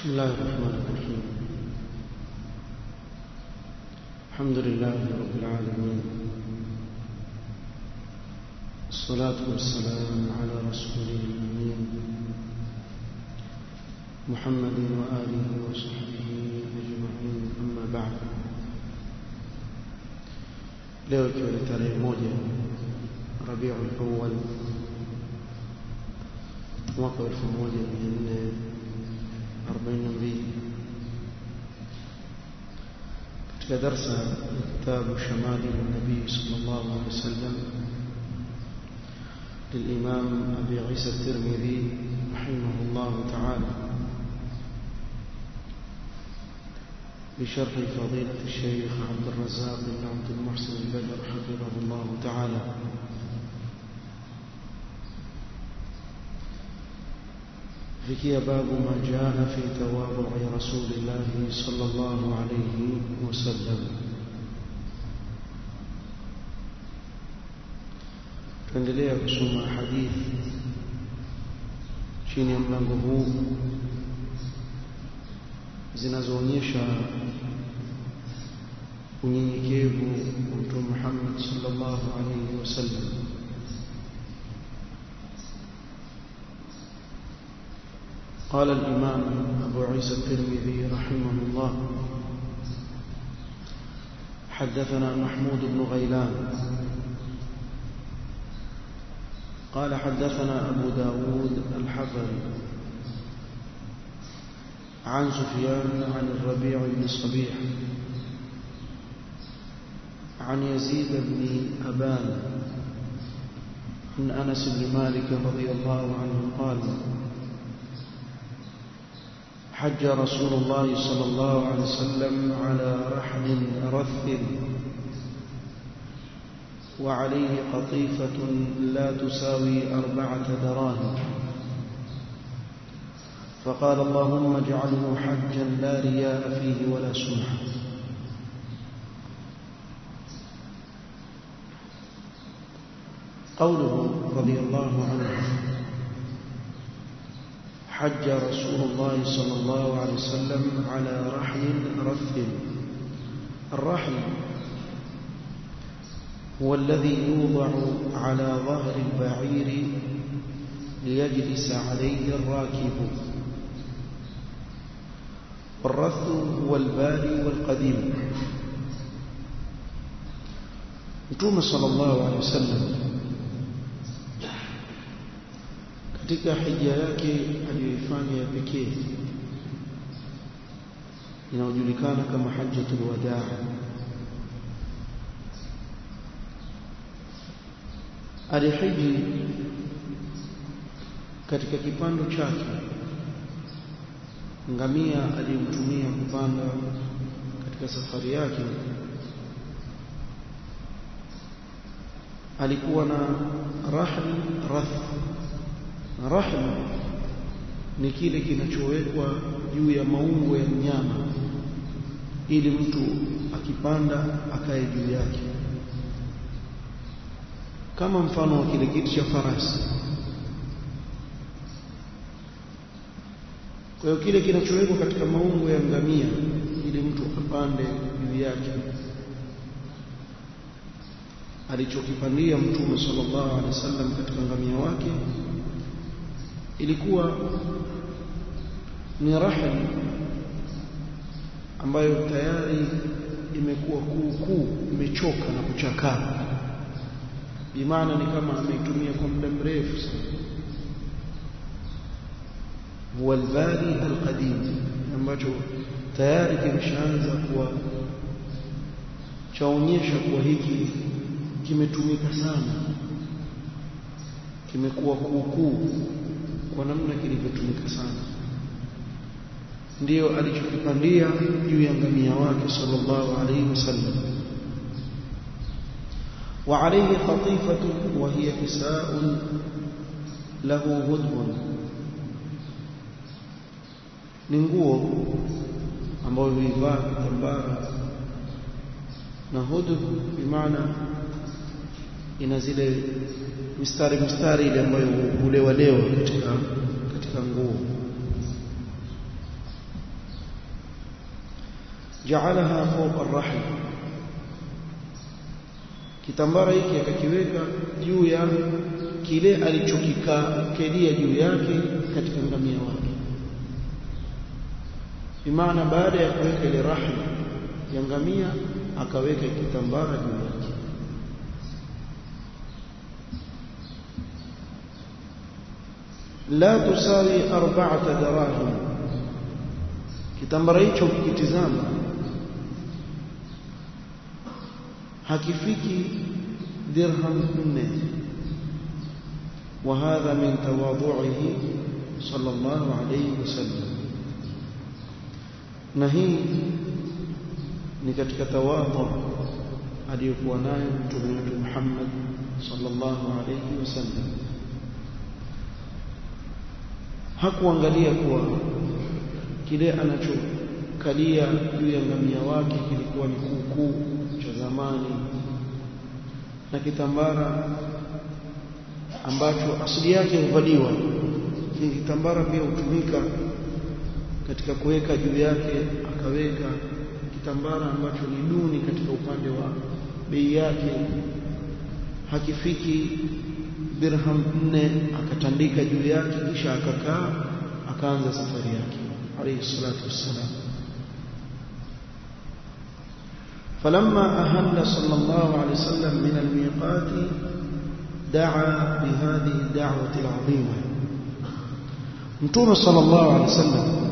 بسم الله الرحمن الرحيم الحمد لله رب العالمين الصلاة والسلام على رسوله الأمين محمد وآله وصحبه أجمعين أما بعد leo ikiwa ni tarehe moja rabiul awal mwaka wa elfu moja mia nne arobaini na mbili katika darsa ya kitabu shamali nabii sala llahu alehi wasallam للإمام أبي عيسى الترمذي رحمه الله تعالى بشرح فضيلة الشيخ عبد الرزاق بن عبد المحسن البدر حفظه الله تعالى فيكي باب ما جاء في تواضع رسول الله صلى الله عليه وسلم tuendelea kusoma hadithi chini ya mlango huu zinazoonyesha unyenyekevu wa mtume Muhammad sallallahu alaihi wasallam قال الإمام أبو عيسى الترمذي رحمه الله حدثنا محمود بن غيلان قال حدثنا أبو داود الحفري عن سفيان عن الربيع بن صبيح عن يزيد بن أبان عن أنس بن مالك رضي الله عنه قال حج رسول الله صلى الله عليه وسلم على رحل رث وعليه قطيفة لا تساوي أربعة دراهم فقال اللهم اجعله حجا لا رياء فيه ولا سمعة قوله رضي الله عنه حج رسول الله صلى الله عليه وسلم على رحل رث الرحل هو الذي يوضع على ظهر البعير ليجلس عليه الراكب والرث هو الباري والقديم Mtume sallallahu alaihi wasallam katika hija yake aliyoifanya ya pekee inayojulikana kama hajjatul wadaa alihiji katika kipando chake ngamia aliyemtumia kupanda katika safari yake alikuwa na rahl rath na rahl ni kile kinachowekwa juu ya maungo ya mnyama ili mtu akipanda akae juu yake kama mfano wa kile kiti cha farasi kwa hiyo kile kinachowekwa katika maungo ya ngamia ili mtu apande juu yake alichokipandia mtume sallallahu alaihi wasallam katika ngamia wake ilikuwa ni rahli ambayo tayari imekuwa kuu kuu imechoka na kuchakaa bimaana ni kama ameitumia kwa muda mrefu sana huwa albari alqadim ambacho tayari kimeshaanza kuwa chaonyesha kuwa hiki kimetumika sana kimekuwa kuukuu kwa namna kilivyotumika sana ndiyo alichokipandia juu ya ngamia wake sallallahu alaihi wasallam وعليه قطيفة وهي كساء له هدب ni nguo ambayo huivaa kitambara na hudub bimaana ina zile mistari mistari ile ambayo hulewa lewa katika katika nguo jaalaha fawqa ar-rahl kitambara hiki akakiweka juu ya kile alichokikalia juu yake katika ngamia wake bimaana baada ya kuweka ile rahli ya ngamia akaweka kitambara juu yake la tusawi arba'ata darahim kitambara hicho ukikitizama hakifiki dirham nne وهذا من تواضعه صلى الله عليه وسلم نهي ni katika tawadhu aliyokuwa nayo mtume wetu Muhammad sallallahu alayhi wasallam hakuangalia kuwa kile anachokalia juu ya ngamia wake kilikuwa ni kuukuu cha zamani na kitambara ambacho asili yake huvaliwa kitambara pia hutumika katika kuweka juu yake akaweka kitambara ambacho ni duni katika upande wa bei yake hakifiki dirham nne akatandika juu yake kisha akakaa akaanza safari yake alayhi salatu wassalam فلما أهل صلى الله عليه وسلم من الميقات دعا بهذه الدعوة العظيمة متوم صلى الله عليه وسلم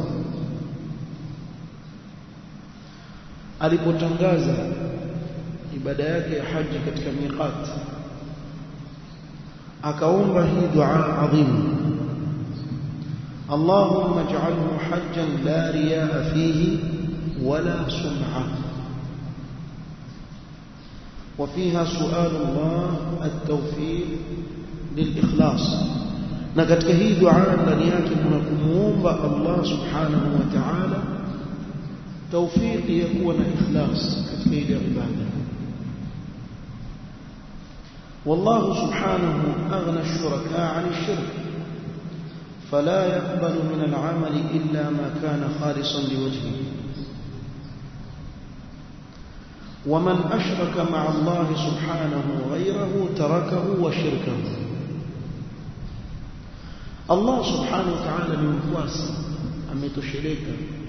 alipotangaza ibada yake ya haji katika miqat akaomba hii dua adhimu اللهم اجعله حجا لا رياء فيه ولا سمعه وفيها سؤال الله التوفيق للإخلاص na katika hii dua ndani yake kuna kumuomba Allah subhanahu wa ta'ala tawfiki ya kuwa na ikhlas katika ile ibada والله سبحانه أغنى الشركاء عن الشرك فلا يقبل من العمل إلا ما كان خالصا لوجهه ومن أشرك مع الله سبحانه غيره تركه وشركه الله سبحانه وتعالى ni mkwasi ametosheleka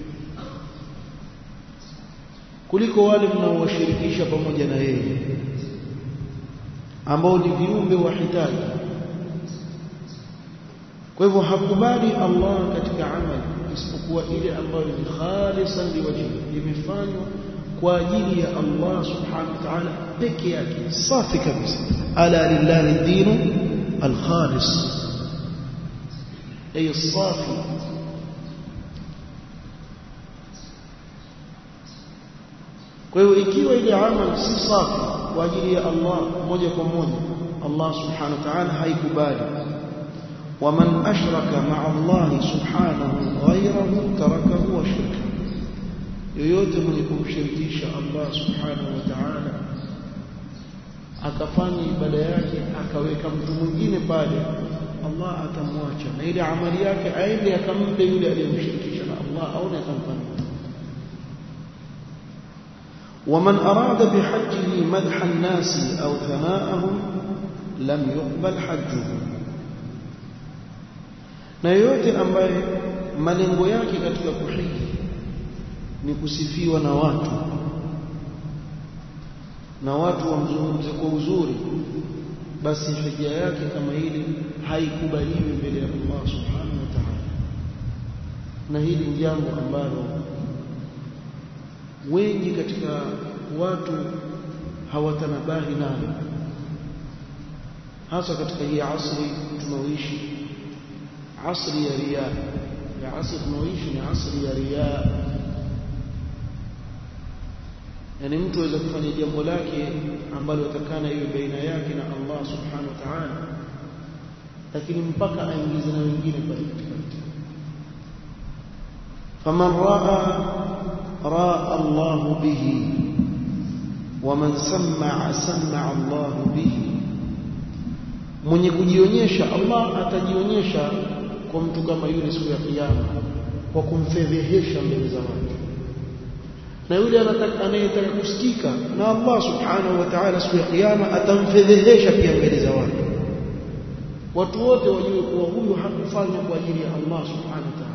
kuliko wale mnaowashirikisha pamoja na yeye ambao ni viumbe wahitaji kwa hivyo hakubali Allah katika amali isipokuwa ile ambayo ni khalisan liwajhi imefanywa kwa ajili ya Allah subhanahu wa ta'ala peke yake safi kabisa ala lillahi dinu alkhalis ay safi kwa hiyo ikiwa ile amal si safi kwa ajili ya Allah moja kwa moja Allah subhanahu wa ta'ala haikubali ومن أشرك مع الله سبحانه غيره تركه وشركه yoyote mwenye kumshirikisha Allah subhanahu wa ta'ala akafanya ibada yake akaweka mtu mwingine pale Allah atamwacha na ile amali yake aende akampe yule aliyemshirikisha na Allah au atamfanya ومن أراد بحجه مدح الناس أو ثناءهم لم يقبل حجه na yoyote ambaye malengo yake katika kuhiji ni kusifiwa na watu na watu wamzungumze kwa uzuri basi hija yake kama hili haikubaliwi mbele ya Allah subhanahu wa ta'ala na hili ni jambo ambalo wengi katika watu hawatanabahi nalo hasa katika hii asri tunaoishi asri ya riya ya asri tunaoishi ni asri ya riya yani mtu aweza kufanya jambo lake ambalo atakana iwe baina yake na Allah subhanahu wa ta'ala lakini mpaka aingize na wengine pale katikati faman raa raa Allah bihi waman sam'a sam'a Allah bihi mwenye kujionyesha Allah atajionyesha kwa mtu kama yule siku ya kiyama kwa kumfedhehesha mbele za watu na yule anayetaka kusikika na Allah subhanahu wa ta'ala siku ya kiyama atamfedhehesha pia mbele za watu watu wote wajue kuwa huyu hakufanya kwa ajili ya Allah subhanahu wa ta'ala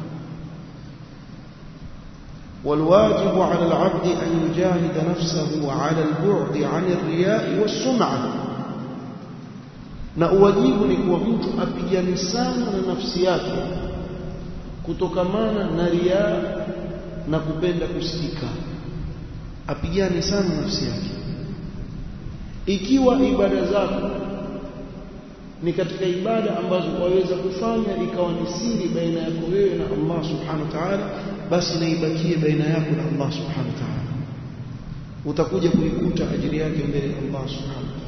والواجب على العبد أن يجاهد نفسه على البعد عن الرياء والسمعة na uwajibu ni kuwa mtu apigane sana na nafsi yake kutokamana na riaa na kupenda kusikika apigane sana na nafsi yake ikiwa ibada zako ni katika ibada ambazo waweza kufanya ikawa ni siri baina yako wewe na Allah subhanahu wa ta'ala basi naibakie baina yako na Allah subhanahu wa ta'ala utakuja kuikuta ajili yake mbele ya Allah subhanahu wa ta'ala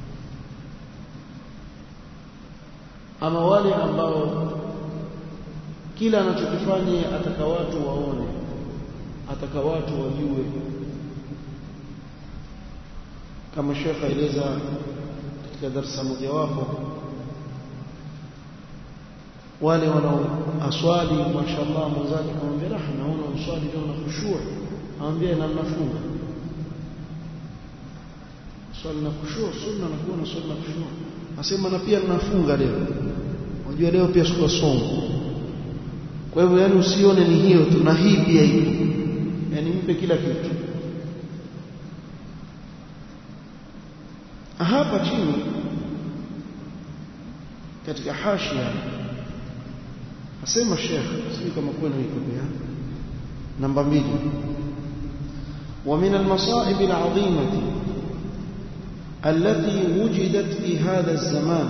ama wale ambao kila anachokifanya ataka watu waone ataka watu wajue kama Sheikh aeleza katika darasa mojawapo wale wanaoaswali mashallah mwenzake akamwambia raha naona uswali leo na khushua anambia na mnafunga swali na khushua sunna na kuwa na swali na khushua asema na pia ninafunga leo unajua leo pia siku somo kwa hivyo yani usione ni hiyo tu na hii pia ipo yani mpe kila kitu hapa chini katika hashia asema Sheikh sio kama kwenu iko pia namba mbili ومن المصائب العظيمة التي وجدت في هذا الزمان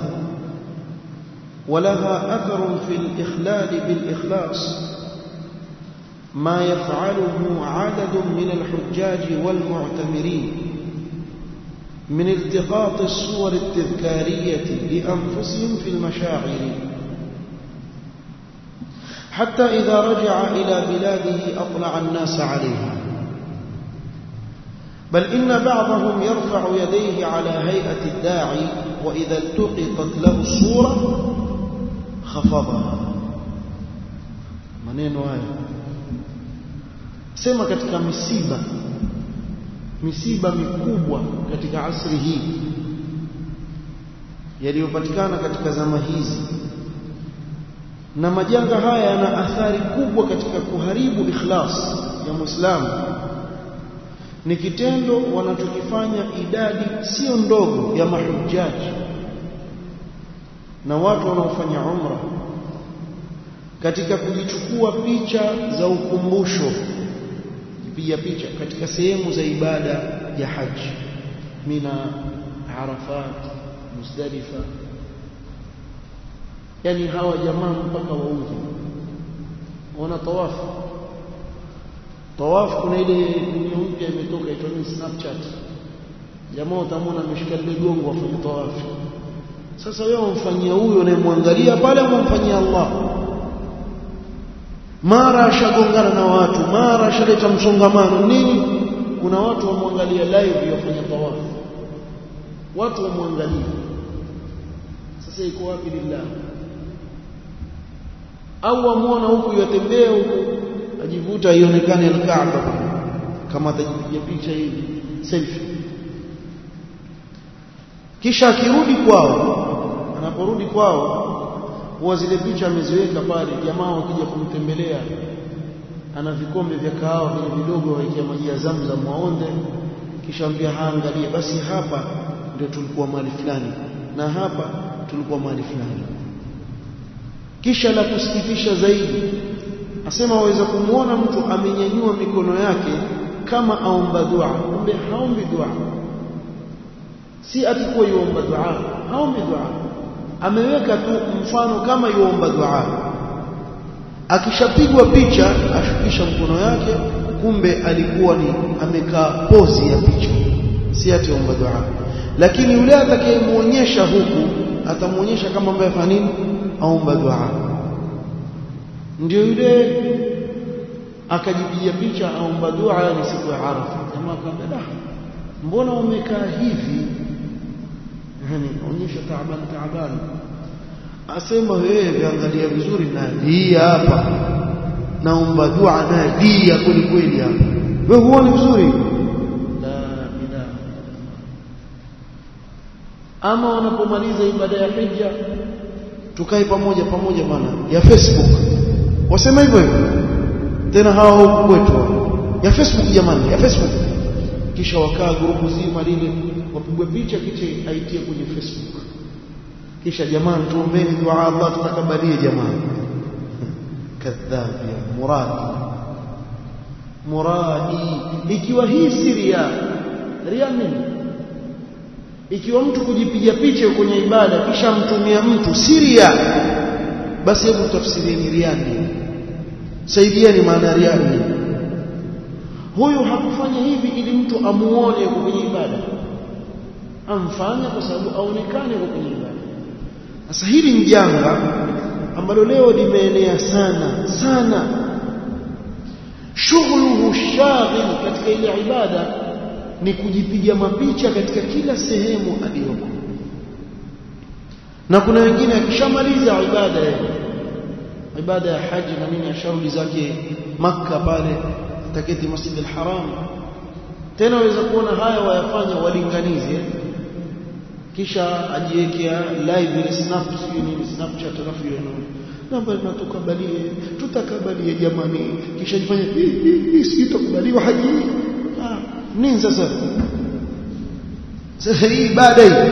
ولها أثر في الإخلال بالإخلاص ما يفعله عدد من الحجاج والمعتمرين من التقاط الصور التذكارية لأنفسهم في المشاعر حتى إذا رجع إلى بلاده أطلع الناس عليها بل إن بعضهم يرفع يديه على هيئة الداعي وإذا التقطت له الصورة خفضها maneno haya sema katika misiba misiba mikubwa katika asri hii yaliyopatikana katika zama hizi na majanga haya yana athari kubwa katika kuharibu ikhlas ya Muislamu ni kitendo wanachokifanya idadi sio ndogo ya mahujaji na watu wanaofanya umra katika kujichukua picha za ukumbusho kupiga picha katika sehemu za ibada ya haji mina arafat muzdalifa yani hawa jamaa mpaka waudhi wana tawafu tawafu kuna ile dunia mpya imetoka itwa ni snapchat jamaa utamwona ameshika lile gongo afanye tawafu sasa wewe umfanyia huyo unayemwangalia pale umemfanyia Allah mara ashagongana na watu mara ashaleta msongamano nini kuna watu wamwangalia live yafanya tawafu watu wamwangalia sasa iko wapi lillah au amwona huku yatembea huku ajivuta ionekane al-Kaaba kama atajipiga picha hivi selfie kisha akirudi kwao anaporudi kwao huwa zile picha ameziweka pale jamaa wakija kumtembelea ana vikombe vya kahawa vile vidogo waikia maji ya Zamzam waonde kisha ambia haangalie basi hapa ndio tulikuwa mahali fulani na hapa tulikuwa mahali fulani kisha la kusikitisha zaidi asema waweza kumwona mtu amenyanyua mikono yake kama aomba dua kumbe haombi dua si atikuwa yuomba dua haombi dua ameweka tu mfano kama yuomba dua akishapigwa picha ashukisha mkono yake kumbe alikuwa ni amekaa pozi ya picha si atiomba dua lakini yule atakayemuonyesha huku atamuonyesha kama ambaye afanya nini aomba dua ndio yule akajipiga picha aomba dua ni siku ya Arafa jamaa akamwambia mbona umekaa hivi yani onyesha taaban taaban asema wewe viangalia vizuri na hii hapa naomba dua na dia kweli kweli hapa wewe huoni vizuri la ilaha ama wanapomaliza ibada ya hija tukae pamoja pamoja bana ya Facebook wasema hivyo hivyo tena hawa huku kwetu ya Facebook jamani ya Facebook kisha wakaa grupu zima lile wapigwe picha kisha aitie kwenye Facebook kisha jamani tuombeni dua Allah tutakabalie jamani kadhab ya muradi muradi ikiwa hii si ria ria nini ikiwa mtu kujipiga picha kwenye ibada kisha mtumia mtu si ria basi hebu tafsirieni ria nini saidieni maana ria nini huyu hakufanya hivi ili mtu amuone yuko kwenye ibada amfanya kwa sababu aonekane yuko kwenye ibada sasa hili ni janga ambalo leo limeenea sana sana shughuluhu shaghil katika ile ibada ni kujipiga mapicha katika kila sehemu aliyoko na kuna wengine akishamaliza ibada ya ibada ya haji na nini asharudi zake makka pale taketi masjid al-haram tena waweza kuona haya wayafanya walinganize kisha ajiwekea live ile snap sio nini snapchat alafu hiyo namba natukabalie tutakabalie jamani kisha jifanye hii sitakubaliwa haji ah nini sasa sasa hii ibada hii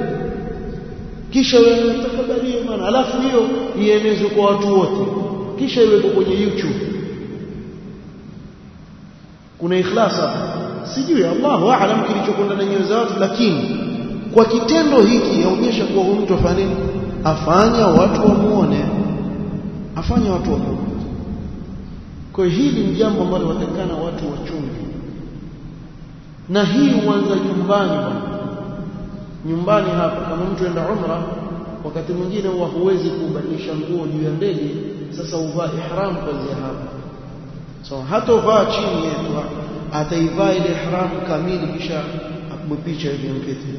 kisha tutakabalie maana alafu hiyo ienezwe kwa watu wote kisha iwekwe kwenye YouTube kuna ikhlas hapa sijui Allahu aalam kilichokwenda na nyoyo za watu lakini kwa kitendo hiki yaonyesha kuwa huyu mtu afanya nini afanya watu wamuone afanya watu wamuone kwa hili ni jambo ambalo watakana watu wachunge na hii huanza nyumbani bwana nyumbani hapa kama mtu enda umra wakati mwingine huwa huwezi kubadilisha nguo juu ya ndege sasa uvaa ihram kuanzia hapa so hata uvaa chini yetu ataivaa ile ihram kamili kisha apigwe picha hivi mketi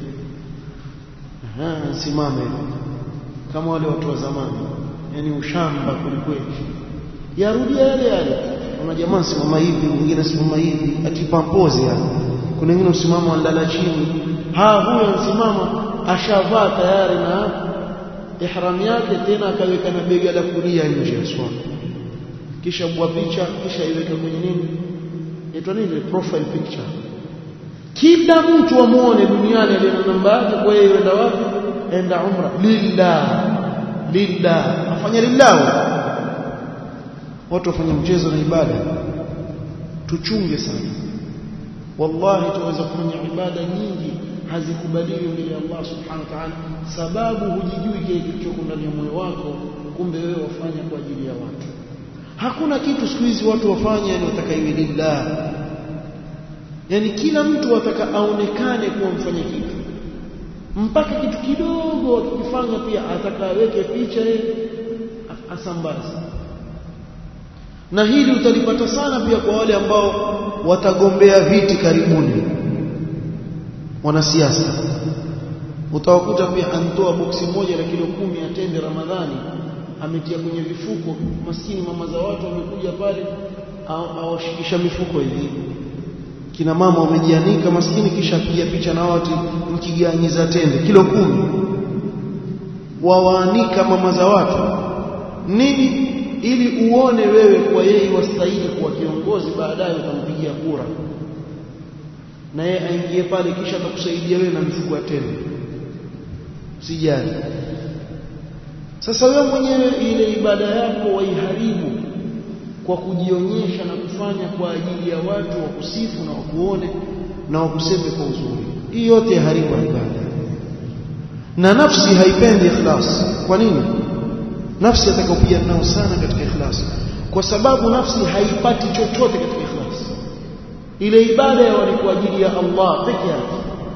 simame kama wale watu wa zamani yani ushamba kulikweli yarudia yale yale kuna jamaa simama hivi mwingine simama hivi atipampoze yani kuna wengine usimama walala chini ha huyo msimama ashavaa tayari na ihram yake tena akaweka na bega la kulia nje ya swala kisha bwa picha kisha iweke kwenye nini inaitwa nini profile picture kila mtu amuone duniani aliye na namba yake kwa yeye yenda wapi enda umra lillah lillah afanya lillah watu wafanye mchezo na ibada tuchunge sana wallahi tuweza kufanya ibada nyingi hazikubaliwi mbele ya Allah subhanahu wa ta'ala sababu hujijui kile kilichoko ndani ya moyo wako kumbe wewe wafanya kwa ajili ya watu hakuna kitu siku hizi watu wafanya yani wataka iwe lillah yani kila mtu ataka aonekane kuwa mfanya kitu mpaka kitu kidogo akifanya pia ataka aweke picha yeye asambaze na hili utalipata sana pia kwa wale ambao watagombea viti karibuni wanasiasa utawakuta pia antoa boksi moja la kilo kumi ya tende Ramadhani ametia kwenye vifuko maskini mama za watu wamekuja pale awashikisha mifuko hivi kina mama wamejianika maskini kisha piga picha na watu mkiganyiza tende kilo kumi wawaanika mama za watu nini ili uone wewe kwa yeye wastahili kuwa kiongozi baadaye utampigia kura na yeye aingie pale kisha atakusaidia wewe na mifuko ya tende sijali sasa wewe mwenyewe ile ibada yako waiharibu kwa kujionyesha na kufanya kwa ajili ya watu wa kusifu na wakuone na wakuseme kwa uzuri hii yote yaharibu ibada na nafsi haipendi ikhlas kwa nini nafsi atakayopiga nao sana katika ikhlas kwa sababu nafsi haipati chochote katika ikhlas ile ibada ya ni kwa ajili ya Allah peke yake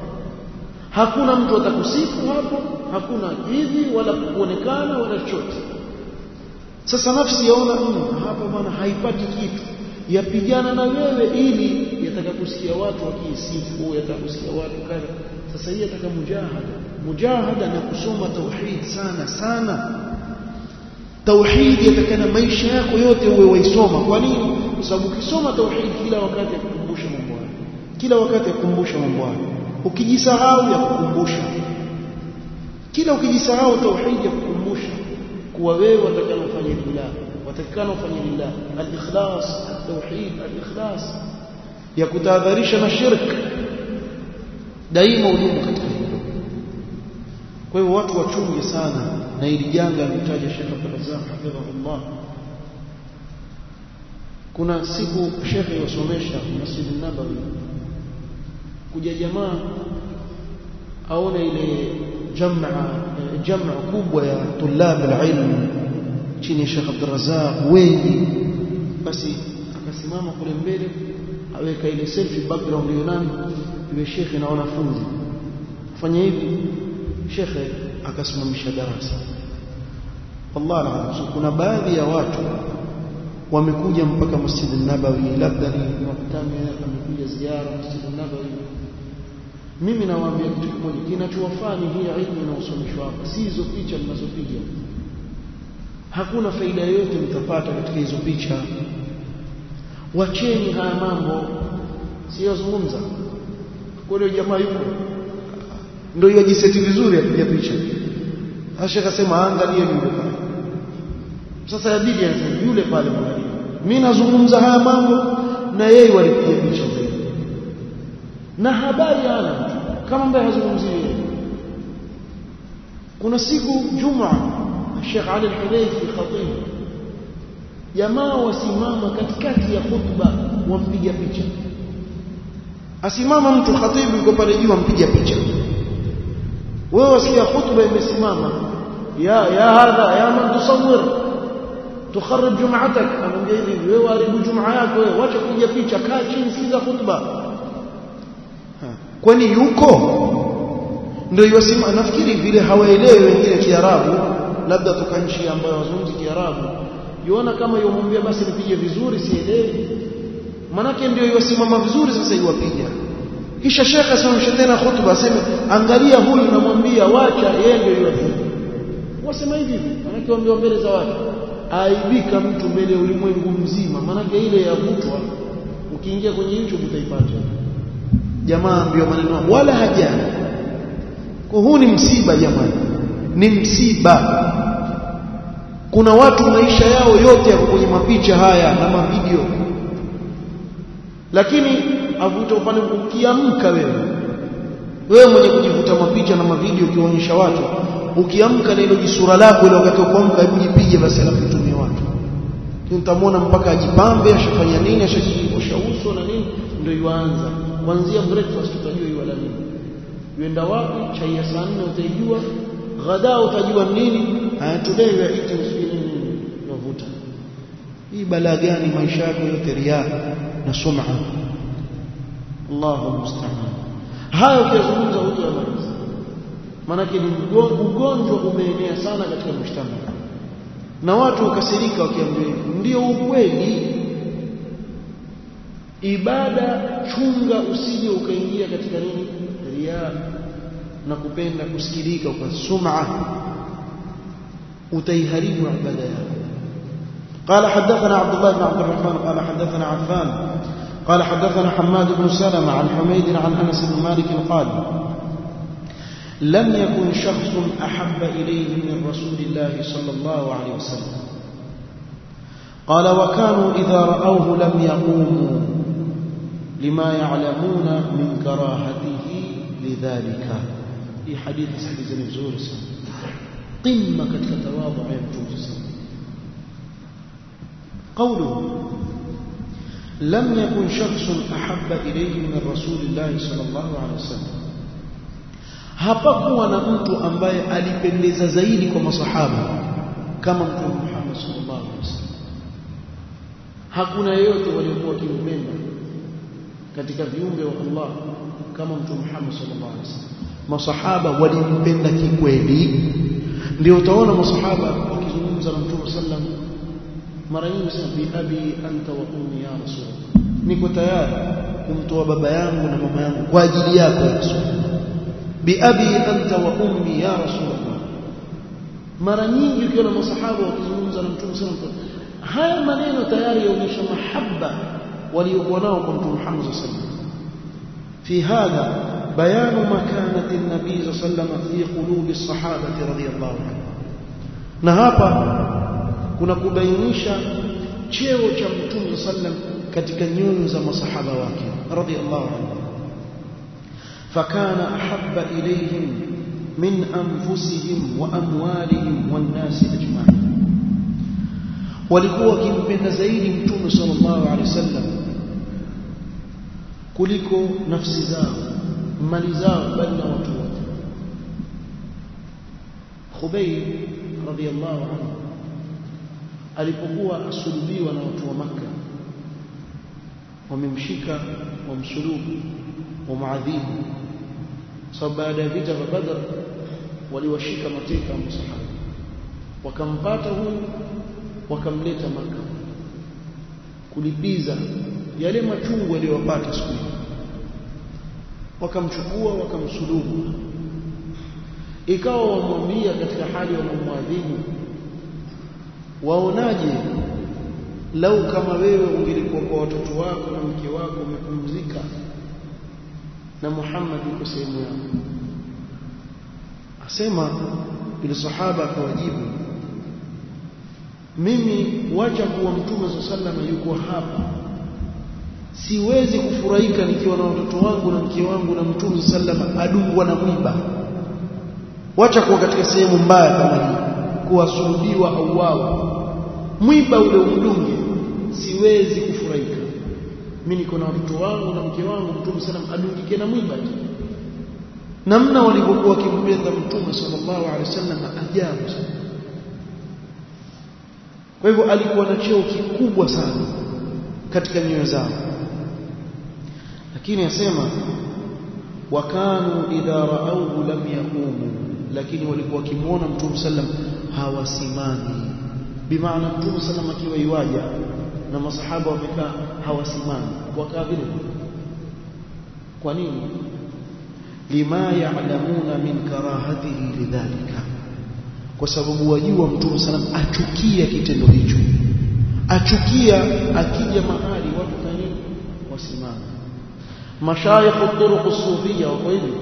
hakuna mtu atakusifu hapo hakuna hivi wala kuonekana wala chochote sasa nafsi yaona mm, hapa bwana haipati kitu yapigana na wewe ili yataka kusikia watu wakiisifu yataka kusikia watu kadha sasa hii yataka mujahada mujahada na kusoma tauhid sana sana tauhid yatakana maisha yako yote uwe waisoma kwa nini kwa sababu ukisoma tauhid kila wakati kukumbusha mambo hayo kila wakati yakumbusha mambo hayo ukijisahau ya kukumbusha kila ukijisahau tauhid ya kukumbusha kuwa wewe watakana ufanye lillah watakana ufanye lillah al-ikhlas at-tauhid al-ikhlas ya kutahadharisha na shirk daima udumu katika hilo kwa hivyo watu wachunge sana na ili janga alitaja Sheikh Abdul Razzaq hafidhahullah kuna siku shekhe yosomesha Masjid Nabawi kuja jamaa aona ile jamaa jamaa kubwa ya tulab alilm chini ya Sheikh Abdul Razzaq wengi basi akasimama kule mbele aweka ile selfie background yonani yule shekhe na wanafunzi fanya hivi shekhe akasimamisha darasa wallahi alazim kuna baadhi ya watu wamekuja mpaka Masjid Nabawi labda ni makutano amekuja ziara Masjid Nabawi mimi nawaambia kitu kimoja kinachowafaa ni hii ilmu inayosomeshwa hapa si hizo picha mnazopiga hakuna faida yoyote mtapata katika hizo picha wacheni haya mambo siyozungumza kule jamaa yuko ndio yajiseti vizuri apiga picha Asha akasema angalie yule pale sasa yabidi anasema yule pale mwangalie mimi nazungumza haya mambo na yeye walipiga picha zaidi na habari ana kama ambaye hazungumzii yeye kuna siku juma Sheikh Ali Al-Hudayfi khatib jamaa wasimama katikati ya khutba wampiga picha asimama mtu khatibu yuko pale juu ampiga picha wewe wasikia khutba imesimama ya ya hadha ya man tusawwir tukharrij jum'atak anamwambia hivi wewe haribu jumaa yako wewe wacha kupiga picha kaa chini sikiza khutba kwani yuko ndio yosema nafikiri vile hawaelewi wengine kiarabu labda toka nchi ambayo wazungumzi kiarabu yuona kama yomwambia basi nipige vizuri sielewi manake ndio yosimama vizuri sasa iwapiga kisha shekhe asimamishe tena khutba aseme angalia huyu namwambia wacha yeye ndio yopiga wasema hivi manake waambiwa mbele za watu aibika mtu mbele ya ulimwengu mzima manake ile yavutwa ukiingia kwenye YouTube utaipata jamaa ndio maneno wala hajana kwa huu ni msiba jamani ni msiba kuna watu maisha yao yote yako kwenye mapicha haya na mavideo lakini avuta upande ukiamka wewe wewe mwenye kujivuta mapicha na mavideo ukionyesha watu ukiamka na hilo jisura lako ile wakati ukiamka hebu jipige basi alafu itumie watu tutamwona mpaka ajipambe ashafanya nini ashajikosha uso na nini ndio yuanza kuanzia breakfast utajua yuala nini yuenda wapi chai ya saa 4 utaijua ghadaa utajua nini haya today we are eating sijui nini unavuta hii balaa gani maisha yako yote riya na sum'a Allahu musta'an haya ukizungumza hujamaliza maanake ni ugonjwa umeenea sana katika mshtama na watu wakasirika wakiambia ndio ukweli ibada chunga usije ukaingia katika nini riya na kupenda kusikilika kwa sum'a utaiharibu ibada yako قال حدثنا عبد الله بن عبد الرحمن قال حدثنا عفان قال حدثنا حماد بن سلمة عن حميد عن أنس بن مالك قال لم يكن شخص أحب إليه من رسول الله صلى الله عليه وسلم قال وكانوا إذا رأوه لم يقوموا لما يعلمون من كراهته لذلك في حديث سيد الزور قمة كتواضع يمتوز قوله لم يكن شخص أحب إليه من رسول الله صلى الله عليه وسلم hapakuwa na mtu ambaye alipendeza zaidi kwa masahaba kama mtume Muhammad sallallahu alaihi wasallam hakuna yeyote waliokuwa kimpenda katika viumbe wa Allah kama mtume Muhammad sallallahu alaihi wasallam masahaba walimpenda kikweli ndio utaona masahaba wakizungumza na mtume sallam mara nyingi sana bi abi anta wa ummi ya rasul niko tayari kumtoa baba yangu na mama yangu kwa ajili yako ya rasul bi abi anta wa ummi ya rasul mara nyingi ukiona masahaba wakizungumza na mtume sallam haya maneno tayari yaonyesha mahaba waliokuwa nao kwa mtume Muhammad sallallahu alaihi wasallam fi hadha bayanu makanati an-nabii sallallahu alaihi wasallam fi qulubi as-sahabati radhiyallahu anhu na hapa kuna kubainisha cheo cha mtume sallam katika nyoyo za masahaba wake radhiyallahu anhu fakana ahabba ilayhim min anfusihim wa amwalihim wan nas ajma'in walikuwa wakimpenda zaidi mtume sallallahu alaihi wasallam kuliko nafsi zao mali zao bali na watu wote Khubayb radhiyallahu anhu alipokuwa asulubiwa na watu wa Makka wamemshika wamsulubu wamuadhibu sababu baada ya vita vya Badr waliwashika mateka masahaba wakampata huyu wakamleta Makka kulipiza yale machungu aliyowapata siku wakamchukua wakamsulubu ikawa wamwambia katika hali wanamwadhibu waonaje lau kama wewe ungelikuwa kwa watoto wako na mke wako umepumzika na Muhammad yuko sehemu yako asema ile sahaba akawajibu mimi wacha kuwa mtume sallallahu yuko hapa siwezi kufurahika nikiwa na watoto wangu na mke wangu na mtume sallallahu adungwa na mwiba wacha kuwa katika sehemu mbaya kama hii kuwasulubiwa au wao mwiba ule umdunge siwezi kufurahika mimi niko na watoto wangu na mke wangu mtume sallam adungike na mwiba tu namna walivyokuwa wakimpenda mtume sallallahu alaihi wasallam ajabu sana kwa hivyo alikuwa na cheo kikubwa sana katika nyoyo zao lakini asema wakanu idha raauhu lam yaqumu lakini walikuwa wakimuona mtume sallam hawasimami bimaana mtume sallam akiwa iwaja na masahaba wamekaa hawasimami wakaa vile kwa nini lima ya'lamuna min karahatihi lidhalika kwa sababu wajua mtume sallam achukia kitendo hicho achukia akija mahali watu kanini wasimame mashayikh turuq sufia wako hivi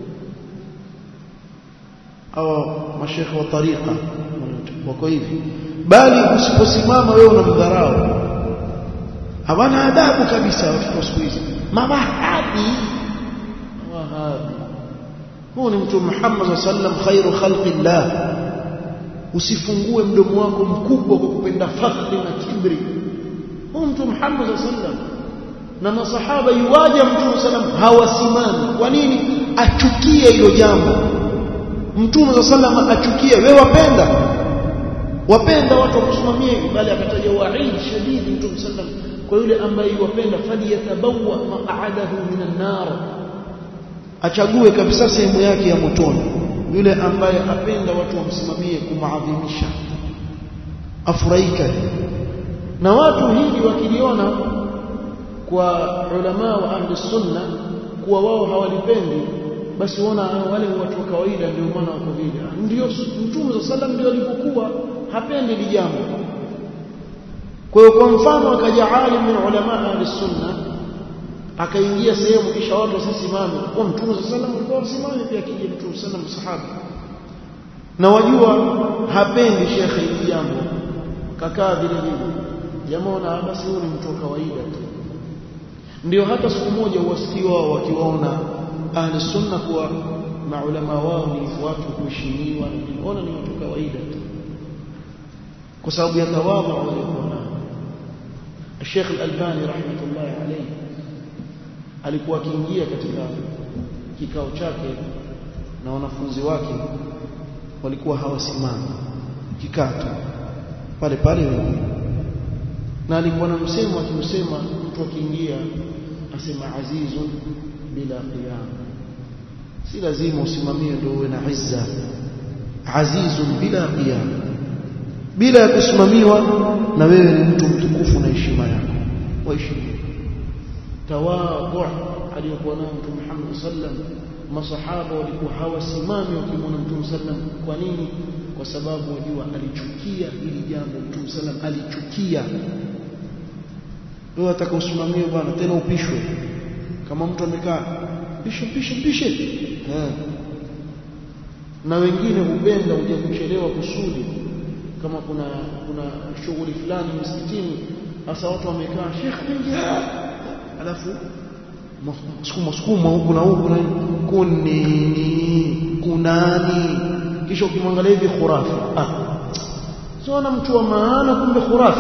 au mashekhe wa tariqa wako hivi bali usiposimama wewe unamdharau hawana adabu kabisa watoto siku hizi mawahabi wahabi huu ni mtume Muhammad sallam khairu khalqillah usifungue mdomo wako mkubwa kwa kupenda fakhri na kibri huu mtume Muhammad sallam na masahaba yuwaja mtume sallam hawasimami kwa nini achukie hilo jambo mtume sallam achukie wewe wapenda wapenda watu wakusimamia hivi bali akataja waid shadidi mtume sallam kwa yule ambaye yuwapenda faliyatabawa maq'adahu minan nar achague kabisa sehemu yake ya motoni yule ambaye apenda watu wamsimamie kumaadhimisha afurahika na watu hili wakiliona kwa ulama wa ahli sunna kuwa wao hawalipendi basi waona wale watu wa kawaida ndio maana wako vile ndio mtume sallam ndio alivyokuwa hapendi lijambo kwa hiyo kwa mfano akaja alim min ulama ahli sunna akaingia sehemu kisha watu wasisimame kwa mtume sallam alikuwa wasimame pia akija mtume sallam sahaba na wajua hapendi shekhe hili jambo kakaa vile vile jamaa na basi huyu ni mtu wa kawaida tu ndio hata siku moja uwasikiwa wakiwaona ahli sunna kuwa maulama wao ni watu kuheshimiwa ona ni watu kawaida tu kwa sababu ya tawadhu waliokuwa nao Sheikh Al-Albani rahmatullahi alayhi alikuwa akiingia katika kikao chake na wanafunzi wake walikuwa hawasimami kikaa tu pale pale wenyewe na alikuwa na msemo akimsema mtu akiingia asema azizun bila qiyam si lazima usimamie ndio uwe na izza azizun bila qiyam bila ya kusimamiwa na wewe ni mtu mtukufu na heshima yako waheshimiwa tawadhu aliyokuwa nao mtume Muhammad sallam masahaba walikuwa hawasimami wakimwona mtume sallam kwa nini kwa sababu wajua alichukia hili jambo mtume sallam alichukia wewe ataka usimamie bwana tena upishwe kama mtu amekaa pishe pishe pishe eh na wengine hupenda kuja kuchelewa kusudi kama kuna kuna shughuli fulani msikitini hasa watu wamekaa shekh ingia alafu sukuma sukuma huku na huku na kunini kunani kisha ukimwangalia hivi khurafi ah sio na mtu wa maana kumbe khurafi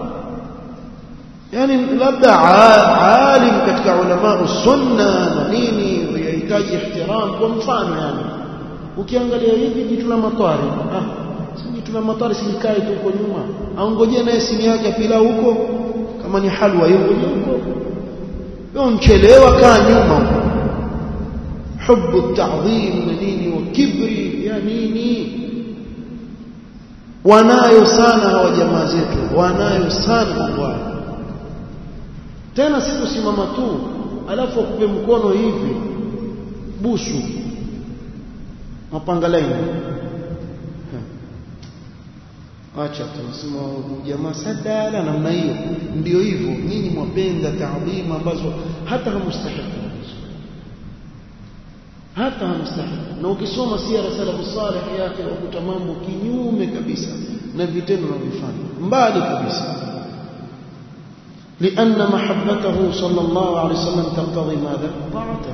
yani labda alim katika ulama sunna na nini yahitaji ihtiram kwa mfano yani ukiangalia hivi jitu la matari ah si jitu la matari silikae tu huko nyuma aongojee naye simu yake pilau huko kama ni halwa yuko huko wewe mchelewa kaa nyuma hubu ta'dhim na nini wa kibri ya nini wanayo sana hawa jamaa zetu wanayo sana mambo tena si kusimama tu alafu akupe mkono hivi busu mapanga laini acha tunasema jamaa sadala namna hiyo ndio hivyo nyinyi mwapenda taadhima ambazo hata hamustahili hata hamstahili na ukisoma sira salafu salih yake ukuta mambo kinyume kabisa na vitendo na vifanya mbali kabisa لأن محبته صلى الله عليه وسلم تقتضي ماذا؟ طاعته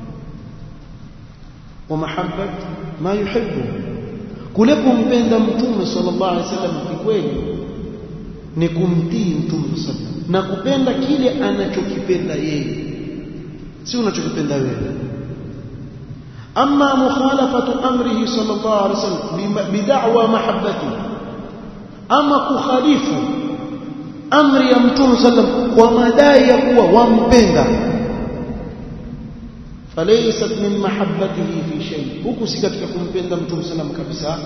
ومحبة ما يحبه كلكم بين متوم صلى الله عليه وسلم في kweli ni kumtii mtume sallam na kupenda kile anachokipenda yeye si unachokipenda wewe أما مخالفة أمره صلى الله عليه وسلم بدعوى محبته أما كخالف أمر يمتون صلى الله عليه وسلم ومداي يقوى ومبندا فليست من محبته في شيء huku si katika kumpenda mtume sallam kabisa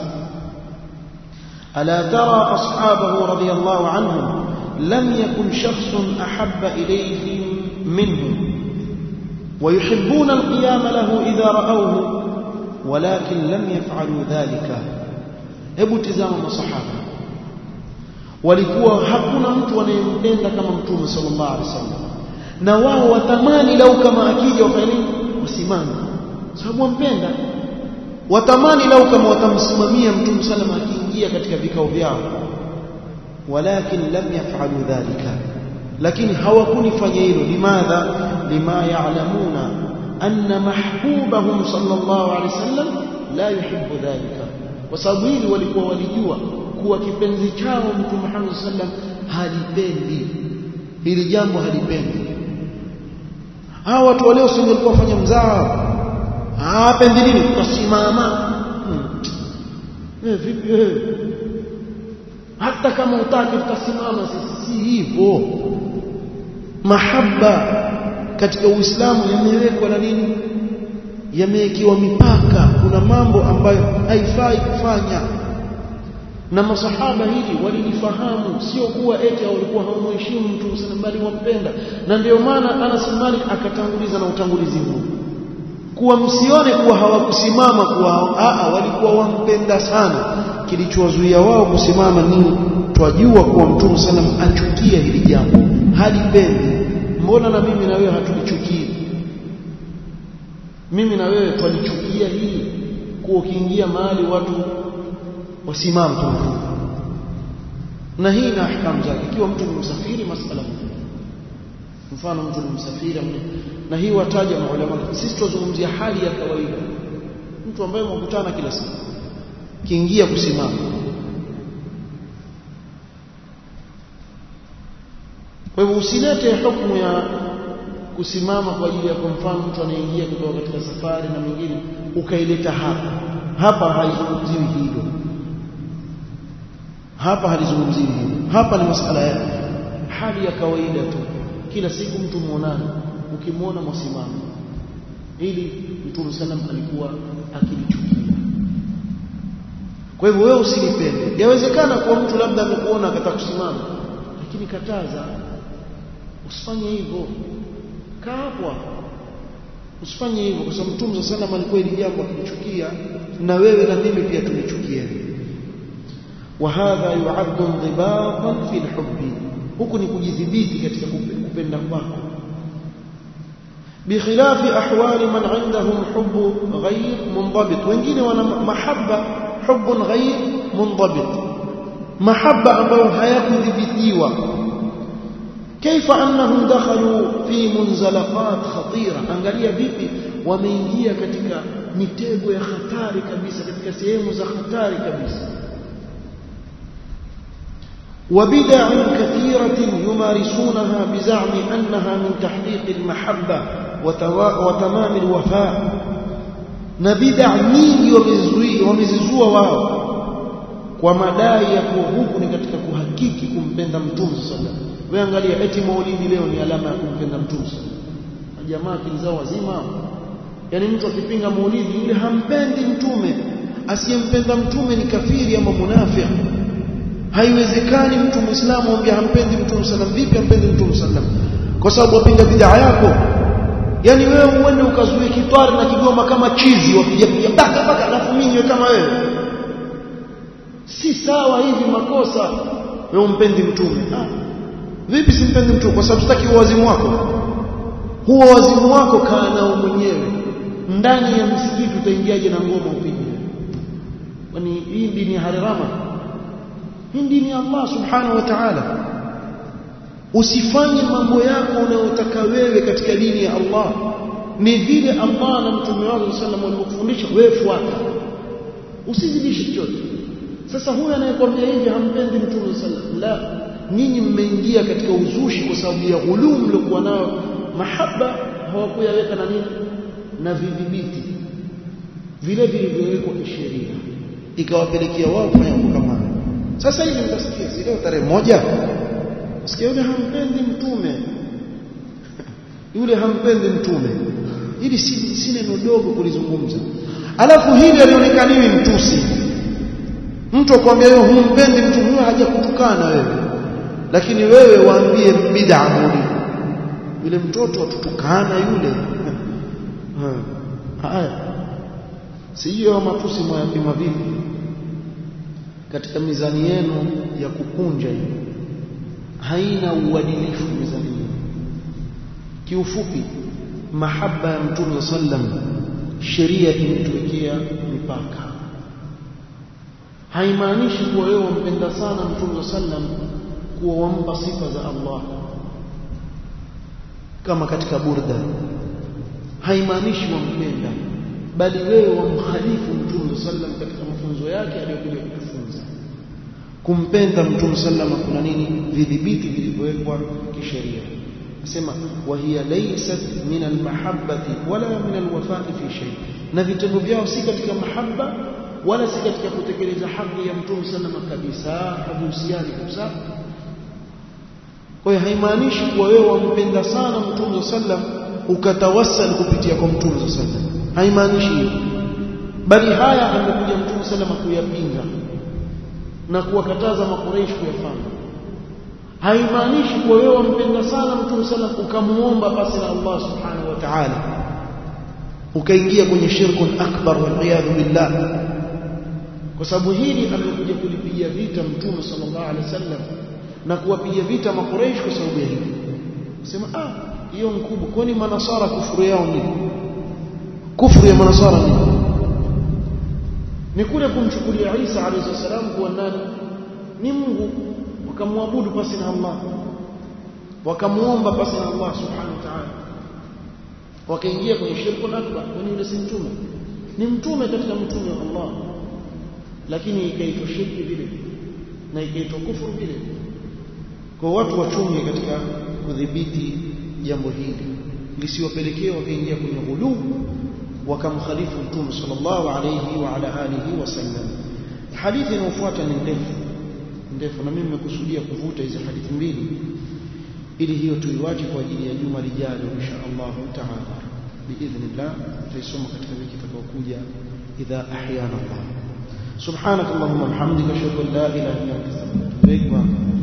ألا ترى أصحابه رضي الله عنهم لم يكن شخص أحب إليهم منهم ويحبون القيام له إذا رأوه ولكن لم يفعلوا ذلك hebu tizama masahaba walikuwa hakuna mtu anayempenda kama mtume sallallahu alaihi wasallam na wao watamani lau kama akija wafanye wasimame sababu wampenda watamani lau kama watamsimamia mtume sallallahu akiingia katika vikao vyao walakin lam yafalu dhalika lakini hawakunifanya hilo limadha lima ya'lamuna anna mahbubahum sallallahu alaihi wasallam la yuhibbu dhalika kwa sababu hili walikuwa walijua kuwa kipenzi chao mtume Muhammad sallam halipendi hili jambo halipendi hawa watu waleo sio walikuwa wafanya mzaa hapendi nini tutasimama eh vipi eh hata kama utaki tutasimama sisi si hivyo mahaba katika uislamu yamewekwa na nini yamewekiwa mipaka kuna mambo ambayo haifai kufanya na masahaba hili walilifahamu sio kuwa eti walikuwa hawamheshimu mtu sana bali wampenda na ndio maana Anas Malik akatanguliza na utangulizi huu kuwa msione kuwa hawakusimama kuwa aa walikuwa wampenda sana kilichowazuia wao kusimama ni twajua kuwa mtume sallam achukia hili jambo halipendi mbona na mimi na wewe hatulichukii mimi na wewe twalichukia hili kuwa ukiingia mahali watu wasimame tu na hii na ahkamu zake ikiwa mtu ni msafiri masala mfano mtu ni msafiri na hii wataja maulama sisi tuzungumzia hali ya kawaida mtu ambaye mkutana kila siku kiingia kusimama kwa hivyo usilete hukumu ya kusimama kwa ajili ya kwa mfano mtu anaingia kutoka katika safari na mingine ukaileta hapa hapa haizungumziwi hilo hapa halizungumziwi hilo hapa ni masala ya hali ya kawaida tu kila siku mtu muonana ukimwona mwasimama ili mtume sallam alikuwa akilichukia kwa hivyo wewe usilipende yawezekana kwa mtu labda amekuona akataka kusimama lakini kataza usifanye hivyo kaa hapo usifanye hivyo kwa sababu mtume sallam alikuwa ili jambo akilichukia na wewe na mimi pia tulichukia وهذا يعد انضباطا في الحب huku ni kujidhibiti katika kupenda kwako بخلاف أحوال من عندهم حب غير منضبط wengine wana mahabba حب غير منضبط محبة ambayo hayakudhibitiwa كيف أنهم دخلوا في منزلقات خطيرة angalia vipi wameingia katika mitego ya hatari kabisa katika sehemu za hatari kabisa وبدع كثيرة يمارسونها بزعم أنها من تحقيق المحبة وتمام الوفاء نبدع nyingi wamezizua wao kwa madai ya kuwa huku ni katika kuhakiki kumpenda mtume sallallahu wewe angalia eti maulidi leo ni alama ya kumpenda mtume sallallahu jamaa kilizao wazima yani mtu akipinga maulidi yule hampendi mtume asiyempenda mtume ni kafiri ama munafiki haiwezekani mtu muislamu ambaye hampendi mtume sallam vipi hampendi mtume sallam kwa sababu wapinga bid'a yako yani wewe uende ukazuie kitwari na kigoma kama chizi wapiga piga baka baka alafu mimi kama wewe si sawa hivi makosa wewe umpendi mtume ah vipi simpendi mtume kwa sababu sitaki uwazimu wako huo wazimu wako kaa nao mwenyewe ndani ya msikiti utaingiaje na ngoma upige kwani hii dini ya harirama hii dini ya Allah subhanahu wa ta'ala usifanye mambo yako unayotaka wewe katika dini ya Allah ni vile Allah na mtume wake sallallahu walivyofundisha wewe fuata usizidishe chochote sasa huyu anayekwambia hivi hampendi mtume sallallahu la ninyi mmeingia katika uzushi kwa sababu ya ghuluu mliokuwa nayo mahaba hawakuyaweka na nini na vidhibiti vile vilivyowekwa kisheria ikawapelekea wao kufanya mambo kama sasa hivi mtasikia si leo tarehe moja sikia yule hampendi mtume yule hampendi mtume hili si, si neno dogo kulizungumza alafu hili alionekaniwi mtusi mtu akwambia wewe humpendi mtume huyo hajakutukana wewe lakini wewe waambie bid'a muli yule mtoto atutukana yule haya sijui matusi mwayapima vipi katika mizani yenu ya kukunja hiyo haina uadilifu mizani yenu kiufupi mahaba ya mtume sallam sheria imetuwekea mipaka haimaanishi kuwa wewe wampenda sana mtume sallam kuwa wampa sifa za Allah kama katika burda haimaanishi wampenda bali wewe wamkhalifu mtume sallam katika mafunzo yake aliyokuja kutufunza kumpenda mtume sallam kuna nini vidhibiti vilivyowekwa kisheria nasema wa hiya laysat min almahabbati wala min alwafai fi shay na vitendo vyao si katika mahabba wala si katika kutekeleza haki ya mtume sallam kabisa havihusiani kabisa kwa hiyo haimaanishi kuwa wewe wampenda sana mtume sallam ukatawassal kupitia kwa mtume sallam haimaanishi hivyo bali haya amekuja mtume sallam kuyapinga na kuwakataza makureishi kuyafanya haimaanishi kuwa wewe wampenda sana mtume sallam ukamuomba basi na Allah subhanahu wa ta'ala ukaingia kwenye shirkun akbar wal billah kwa sababu hili amekuja kulipigia vita mtume sallallahu alaihi wasallam na kuwapiga vita makureishi kwa sababu ya hili sema ah hiyo mkubwa kwani manasara kufuru yao nini kufuru ya manasara nini ni kule kumchukulia Isa alayhi salam kuwa nani ni Mungu wakamwabudu pasi na Allah wakamuomba pasi na Allah subhanahu wa ta'ala wakaingia kwenye shirku akbar kwani yule si mtume ni mtume katika mtume wa Allah lakini ikaitwa shirki vile na ikaitwa kufuru vile kwa watu wachunge katika kudhibiti jambo hili lisiwapelekee wakaingia kwenye ghuluu wakamkhalifu mtume sallallahu alayhi wa ala alihi wasallam hadithi inayofuata ni ndefu ndefu na mimi nimekusudia kuvuta hizi hadithi mbili ili hiyo tuiwache kwa ajili ya juma lijalo insha Allah taala biidhnillah tutaisoma katika wiki itakayokuja idha ahyana Allah subhanak allahumma bihamdika ashhadu an la ilaha illa anta astaghfiruka wa atubu ilaik